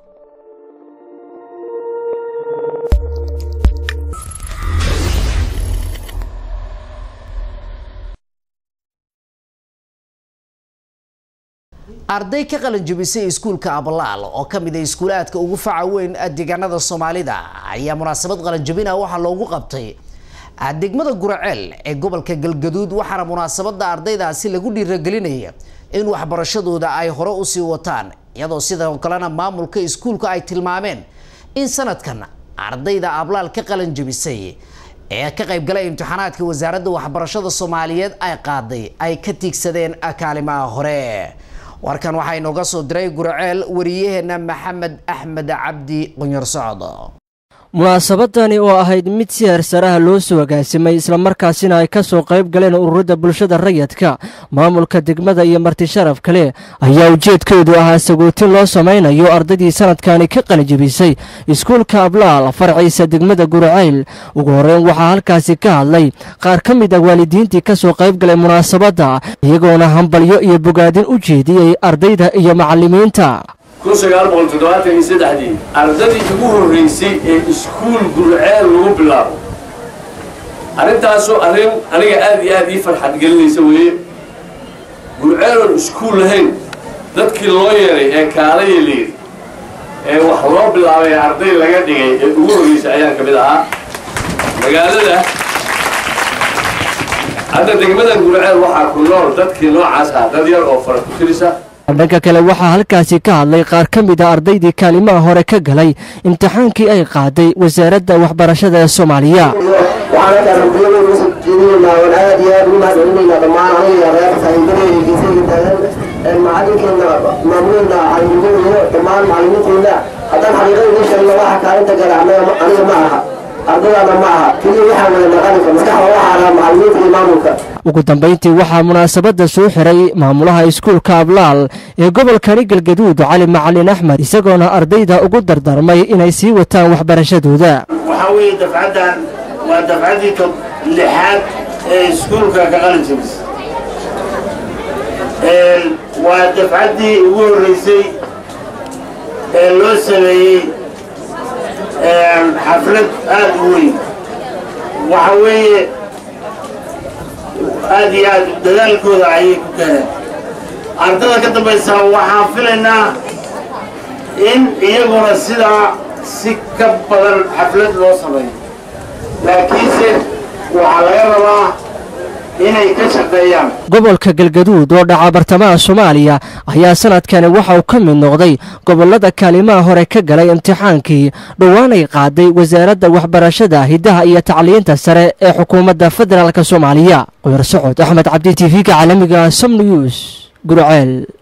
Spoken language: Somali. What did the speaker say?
arday ka qalanjabisay iskuulka ablaal oo ka mid ah iskuulaadka ugu faca weyn deegaanada soomaalida ayaa munaasabad qalanjabina waxaa loogu qabtay degmada guraceel ee gobolka galgaduud waxaana munaasabada ardaydaasi lagu dhiiragelinaya in waxbarashadooda ay hore usii wataan iyadoo sidoo kalena maamulka iskuulka ay tilmaameen in sanadkan ardayda ablaal ka qalanjabisay ee ka qaybgalay imtixaanaadka wasaaradda waxbarashada soomaaliyeed ay qaaday ay ka tiigsadeen kaalimaha hore warkan waxaa inooga soo diray guraceel wariyaheena maxamed axmed cabdi qunyar socod munaasabadani oo ahayd mid si heersaraha loo soo agaasimay islamarkaasina ay ka soo qayb galeen ururada bulshada rayidka maamulka degmada iyo marti sharaf kale ayaa ujeedkeedu ahaa sagootin loo samaynayo ardaydii sanadkani ka qalijabisay iskuulka ablaal farciisa degmada guracayl ugu horreyn waxaa halkaasi ka hadlay qaar ka mid ah waalidiintii ka soo qayb galay munaasabadda iyagoona hambalyo iyo bogaadin u jeediyey ardayda iyo macallimiinta dii ardadii ugu horraysay ee iskuul gurceel lagu bilaabo arrintaasoo arrin aniga aad iyo aad ii farxad gelinaysa weeye gurceeloon iskuul lahayn dadkii loo yeeray ee kaalaya layidhi ee wax loo bilaabay ee arday laga dhigay ee ugu horraysay ayaan ka mid ahaa magaalada hadda degmadan gurceel waxaa ku nool dadkii noocaas ah dad yar oo fara ku tirisa dhanka kale waxaa halkaasi ka hadlay qaar ka mid a ardaydii kaalimaha hore ka galay imtixaankii ay qaaday wasaaradda waxbarashada ee soomaaliya waxaan halkaan rabiyada uga soo jeedinaynaa waan aad iyo aad ugu mahadcelinaynaa dhammaan aniga reer saaxiibadeyda geesayga taagan macalinkeena maamuleena calimudeena dhammaan macalimiinteena haddaan xaqiiqada idiin sheegno waxa kaalinta gala aniga ma aha ardadaana ma aha keliya waxaa wada naqaninka maskaxda waxaa ahaa macalimiinta iyo maamulka ugu dambayntii waxaa munaasabadda soo xiray maamulaha iskuulka ablaal ee gobolkani galgaduud cali macalin axmed isagoona ardayda ugu dardarmay inay sii wataan waxbarashadooda waxaa weeye dafcaddan waa dafcaddii tob lixaad ee iskuulka ka qalin jabis waa dafcaddii ugu horraysay ee loo sameeyey xaflad aad u weyn waxa weeye aad iyo aad dadaalkooda ayay ku gaareen ardada ka dambaysa waxaan filaynaa in iyaguna sidaa si ka badan xaflad loo sameeyo laakiinse waxaa laga rabaa inay ka shaqeeyaan gobolka galgaduud oo dhaca bartamaha soomaaliya ayaa sanadkani waxa uu ka mid noqday gobollada kaalimaha hore ka galay imtixaankii dhowaanay qaaday wasaaradda waxbarashada hiddaha iyo tacliinta sare ee xukuumadda federaalk soomaaliya qoyar socod axmed cabdi t v-ga caalamiga som news gurceel